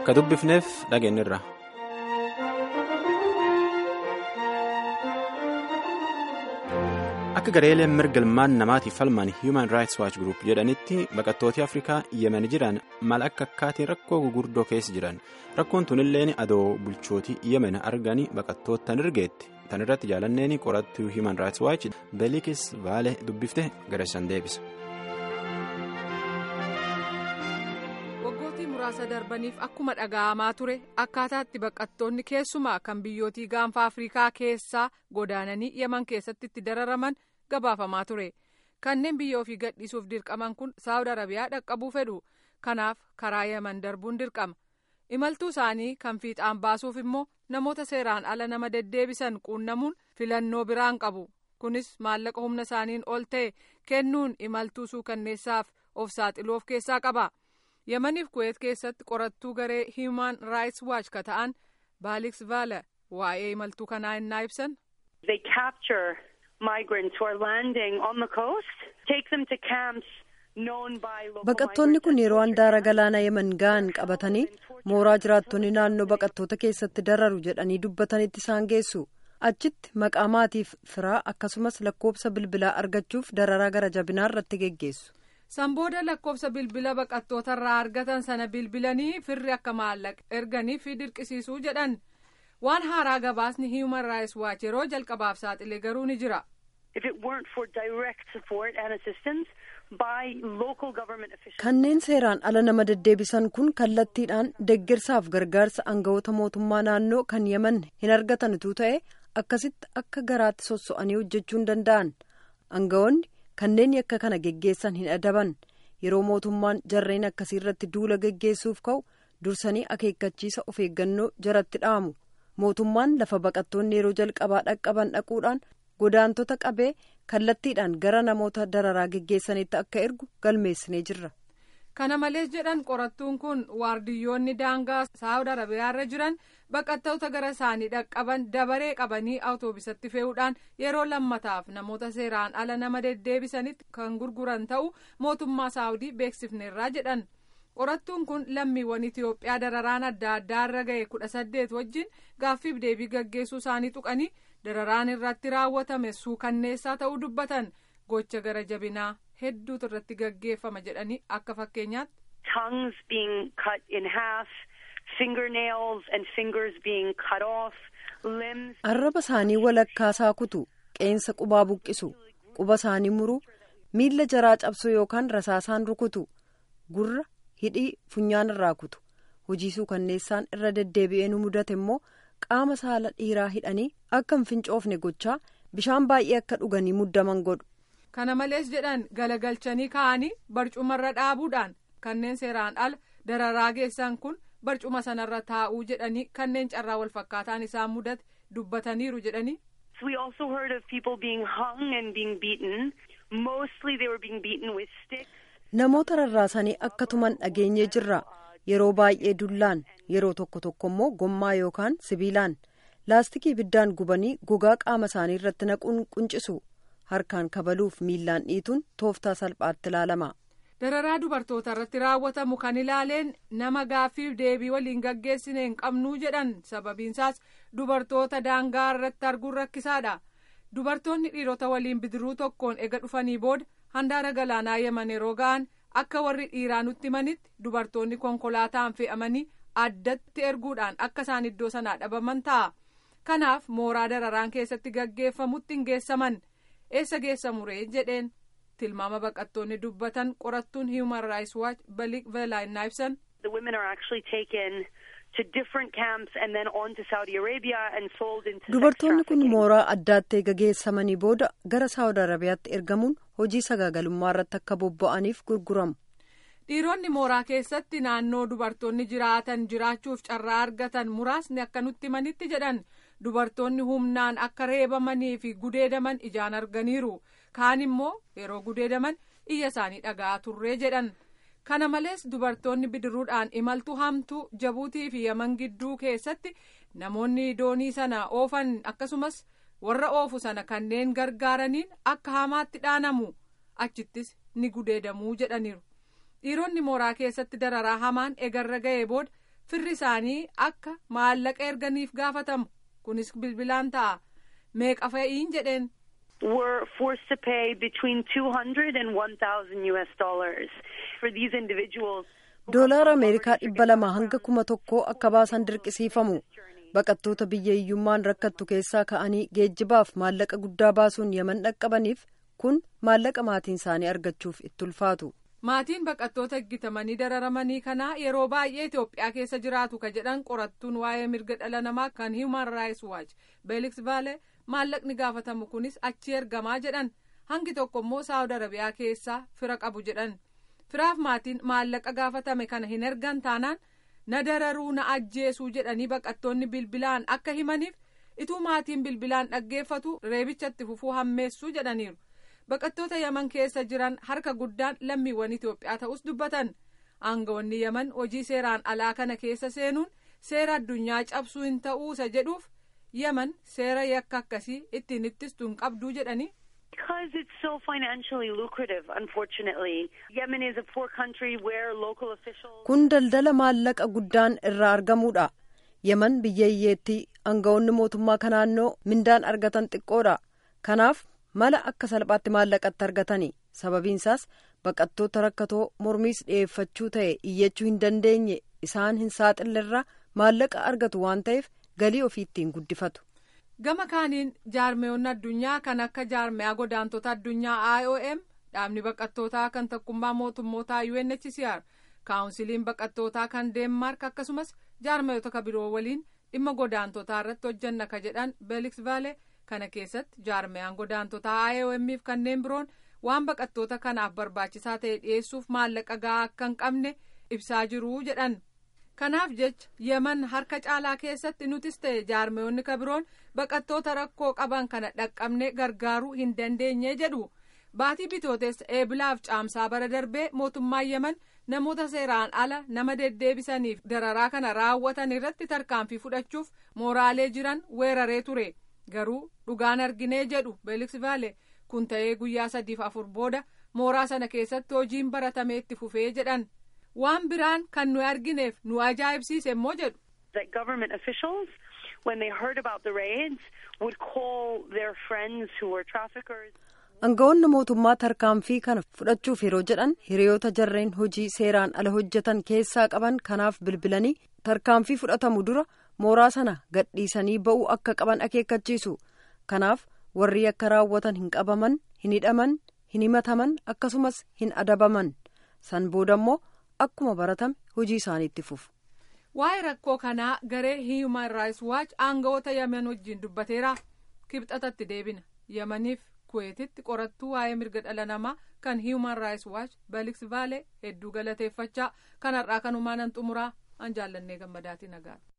akka dubbifneef dhageenyirra. akka gareeleen mirga ilmaan namaatiif falman human rights watch group jedhanitti baqattooti afrikaa yemen jiran maal akka akkaatiin rakkoo gurguddoo keessa jiran rakkoon tunilleen adoo bulchootii yemen arganii baqattoota tan ergeetti tan irratti jaalanneen qorattuu human rights watch beelikis vaale dubbifte gareessan deebisa. waggoottii muraasa darbaniif akkuma dhaga'amaa ture akkaataatti baqattoonni keessumaa kan biyyootii gaanfa afrikaa keessaa godaananii yeman keessatti itti dararaman gabaafamaa ture kanneen biyya ofii gadhiisuuf dirqaman kun saawud arabiyaa dhaqqabuu fedhu kanaaf karaa yeman darbuun dirqama imaltuu isaanii kan fiixaan baasuuf immoo namoota seeraan ala nama deddeebisan quunnamuun filannoo biraan qabu kunis maallaqa humna isaaniin ol ta'e kennuun imaltuu suukanneessaaf of saaxiluu of keessaa qaba. yemaniif kuweet keessatti qorattuu garee human rights watch ka ta'an baaliks vaala waa'ee imaltuu kanaa innaa ibsan. They capture migrants who are landing on the coast, take them to camps known by local Baqattoonni kun yeroo handaara galaana yemen ga'an qabatanii mooraa jiraattonni naannoo baqattoota keessatti dararu jedhanii dubbatanitti isaan geessu. Achitti maqaa maatiif firaa akkasumas lakkoobsa bilbilaa argachuuf dararaa gara jabinaa irratti geggeessu. san booda lakkoofsa bilbila baqattoota irraa argatan sana bilbilanii firri akka maallaqa erganii fi dirqisiisuu jedhan waan haaraa gabaasni human rights watch yeroo jalqabaaf saaxile garuu ni jira. kanneen seeraan ala nama deddeebisan kun kallattiidhaan deeggarsaaf gargaarsa aangawoota mootummaa naannoo kan yeman hin argatan utuu ta'e akkasitti akka garaatti sosso'anii hojjechuu hin danda'an aangawoonni. kanneen yakka kana geggeessan hin adaban yeroo mootummaan jarreen akkasii irratti duula geggeessuuf ka'u dursanii akeekkachiisa of eeggannoo jaratti dhaamu mootummaan lafa baqattoonni yeroo jalqabaa dhaqqaban dhaquudhaan godaantota qabee kallattiidhaan gara namoota dararaa geggeessanitti akka ergu galmeessinee jirra. kana malees jedhan qorattuun kun waardiyyoonni daangaa saawud arabiyaarra jiran baqattoota gara isaanii dhaqqaban dabaree qabanii awutoobisatti fe'uudhaan yeroo lammataaf namoota seeraan ala nama deddeebisanitti kan gurguran ta'u mootummaa saawudii beeksifneerraa jedhan qorattuun kun lammiiwwan itiyoophiyaa dararaan adda addaa irra ga'e kudha saddeet wajjin gaaffiif deebii gaggeessuu isaanii tuqanii dararaan irratti raawwatame suukanneessaa ta'uu dubbatan gocha gara jabinaa. hedduutu irratti gaggeeffama jedhanii akka fakkeenyaatti. tongues being cut in half fingernails and fingers being cut off limbs. arraba isaanii walakkaasaa kutu qeensa qubaa buqqisu quba isaanii muruu miilla jaraa cabsu yookaan rasaasaan rukutu gurra hidhii funyaan irraa kutu hojii suukanneessaan irra deddeebi'ee nu mudate immoo qaama saala dhiiraa hidhanii akka hin fincoofne gochaa bishaan baay'ee akka dhuganii muddaman godhu. kana malees jedhan galagalchanii ka'anii barcumarra dhaabuudhaan kanneen seeraan ala dararaa geessan kun barcuma sanarra taa'uu jedhanii kanneen carraa wal fakkaataan isaan mudate dubbataniiru jedhanii. we also heard of people being hung and being beaten mostly they were being beaten with sticks. namoota rarraasanii akka tuman dhageenyee jirra yeroo baay'ee dullaan yeroo tokko tokko immoo gommaa yookaan sibiilaan laastikii ibiddaan gubanii gogaa qaama isaanii irratti naquun quncisu. harkaan kabaluuf miillaan dhiituun tooftaa salphaatti ilaalama. dararaa dubartoota irratti raawwatamu kan ilaaleen nama gaaffiif deebii waliin gaggeessine hin qabnuu jedhan sababiinsaas dubartoota daangaa irratti arguun rakkisaadha dubartoonni dhiirota waliin bidiruu tokkoon ega dhufanii booda handaara galaanaa yeman yeroo ga'an akka warri dhiiraa nutti himanitti dubartoonni konkolaataan fe'amanii addatti erguudhaan akka isaan iddoo sanaa dhabaman ta'a kanaaf mooraa dararaan keessatti gaggeeffamutti hin geessaman. eessa geessamu ree jedheen tilmaama baqattoonni dubbatan qorattuun human rights watch balik veelaayinaa ibsan. the women are actually taken to different camps and then on to Saudi Arabia and sold into dubartoonni kun mooraa addaatti eega geessamanii booda gara saawud arabiyaatti ergamuun hojii sagaagalummaa irratti akka bobba'aniif gurguramu. dhiironni mooraa keessatti naannoo dubartoonni jiraatan jiraachuuf carraa argatan muraasni akka nutti himanitti jedhan. dubartoonni humnaan akka reebamanii fi gudeedaman ijaan arganiiru kaan immoo yeroo gudeedaman iyya isaanii dhaga'aa turree jedhan kana malees dubartoonni bidiruudhaan imaltuu hamtuu jabuutii fi yaman gidduu keessatti namoonni doonii sana oofan akkasumas warra oofu sana kanneen gargaaraniin akka hamaatti dhaanamu achittis ni gudeedamuu jedhaniiru dhiironni mooraa keessatti dararaa hamaan egarra ga'ee booda firri isaanii akka maallaqa erganiif gaafatamu kunis bilbilaan ta'a meeqa fa'iin jedheen. were forced to pay between 200 and 1,000 US dollars for these individuals. Doolaara Ameerikaa dhibba lama hanga kuma tokkoo akka baasan dirqisiifamu. Baqattoota biyya hiyyummaan rakkattu keessaa ka'anii geejjibaaf maallaqa guddaa baasuun yaman dhaqqabaniif kun maallaqa maatiin isaanii argachuuf itti ulfaatu. Maatiin baqattoota eeggatamanii dararamanii kanaa yeroo baay'ee Itoophiyaa keessa jiraatu ka jedhan qorattuun waa'ee mirga dhala namaa kan Human Rights Watch Beeliks Vaale maallaqni gaafatamu kunis achi ergamaa jedhan hangi tokko immoo Saawud Arabiyaa keessaa fira qabu jedhan firaaf maatiin maallaqa gaafatame kana hin ergan taanaan na dararuu na ajjeesuu jedhanii baqattoonni bilbilaan akka himaniif ituu maatiin bilbilaan dhaggeeffatu reebichatti fufuu hammeessuu jedhaniiru. baqattoota yaman keessa jiran harka guddaan lammiiwwan Itoophiyaa ta'us dubbatan aangawoonni yaman hojii seeraan alaa kana keessa seenuun seera addunyaa cabsuu hin ta'uusa jedhuuf yaman seera yakka akkasii ittiin ittistuu hin qabduu jedhanii. Because it's so financially lucrative, unfortunately. Yemen is a poor country where local officials. Kun daldala maallaqa guddaan irraa argamuudha. Yemen biyya hiyyeetti aangawoonni mootummaa kanaannoo mindaan argatan xiqqoodha. Kanaaf mala akka salphaatti maallaqatti argatani sababiinsaas baqattoota rakkatoo mormiis dhiyeeffachuu ta'e iyyachuu hin dandeenye isaan hin saaxillerra maallaqa argatu waan ta'eef galii ofii ittiin guddifatu. gama kaaniin jaarmeewwan addunyaa kan akka jaarmeyaa godaantota addunyaa iom dhaabni baqattootaa kan tokkummaa mootummootaa unhcr kaawunsiliin baqattootaa kan deenmaark akkasumas jaarmeeyota ka biroo waliin dhimma godaantotaa irratti hojjanna ka jedhan beeliks vaale kana keessatti jaarmeyaan godaantotaa IOMF kanneen biroon waan baqattoota kanaaf barbaachisaa ta'e dhiyeessuuf maallaqa gahaa akka hin qabne ibsaa jiru jedhan kanaaf jecha yeman harka caalaa keessatti nutis ta'e jaarmeyoonni ka biroon baqattoota rakkoo qaban kana dhaqqabne gargaaruu hin dandeenye jedhu baatii bitooteessa eebilaaf caamsaa bara darbee mootummaan yeman namoota seeraan ala nama deddeebisaniif dararaa kana raawwatan irratti tarkaanfii fudhachuuf mooraalee jiran weeraree ture. garuu dhugaan arginee jedhu beeliks vaale kun ta'ee guyyaa sadiif afur booda mooraa sana keessatti hojiin baratamee itti fufee jedhan waan biraan kan nu argineef nu ajaa'ibsiise immoo jedhu. That government officials, when they heard about the raids, would call their friends who were traffickers. Aangawoonni mootummaa tarkaanfii kana fudhachuuf yeroo jedhan hiriyoota jarreen hojii seeraan ala hojjetan keessaa qaban kanaaf bilbilanii tarkaanfii fudhatamu dura. mooraa sana gadhiisanii ba'uu akka qaban akeekkachiisu kanaaf warri akka raawwatan hin qabaman hin hidhaman hin himataman akkasumas hin adabaman san booda immoo akkuma baratame hojii isaaniitti fufu. waa'ee rakkoo kanaa garee human rights watch aangawoota yemen wajjin dubbateera kibxatatti deebina yemaniif kuweetitti qorattuu waa'ee mirga dhala namaa kan human rights watch beliks vaale hedduu galateeffachaa kanarraa kanumaan an xumuraa an jaallannee gammadaatii nagaan.